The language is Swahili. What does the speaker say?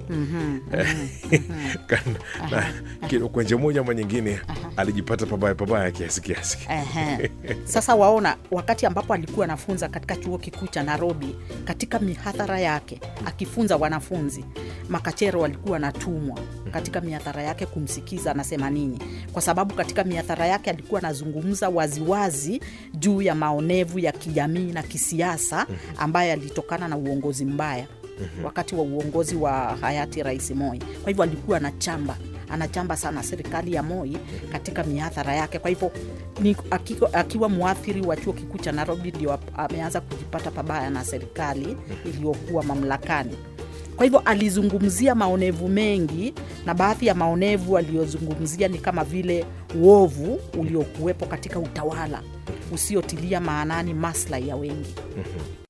Kana- na ki- kwa njia moja ama nyingine alijipata pabaya pabaya kiasi kiasi Ehe. Sasa waona, wakati ambapo alikuwa anafunza katika chuo kikuu cha Nairobi, katika mihadhara yake akifunza wanafunzi, makachero walikuwa wanatumwa katika mihadhara yake kumsikiza anasema nini, kwa sababu katika mihadhara yake alikuwa anazungumza waziwazi juu ya maonevu ya kijamii na kisiasa ambayo yalitokana na uongozi mbaya wakati wa uongozi wa hayati Rais Moi. Kwa hivyo alikuwa anachamba anachamba sana serikali ya Moi katika mihadhara yake. Kwa hivyo ni akiwa, akiwa mwathiri wa chuo kikuu cha Nairobi ndio ap- ameanza kujipata pabaya na serikali iliyokuwa mamlakani. Kwa hivyo alizungumzia maonevu mengi, na baadhi ya maonevu aliyozungumzia ni kama vile uovu uliokuwepo katika utawala usiotilia maanani maslahi ya wengi.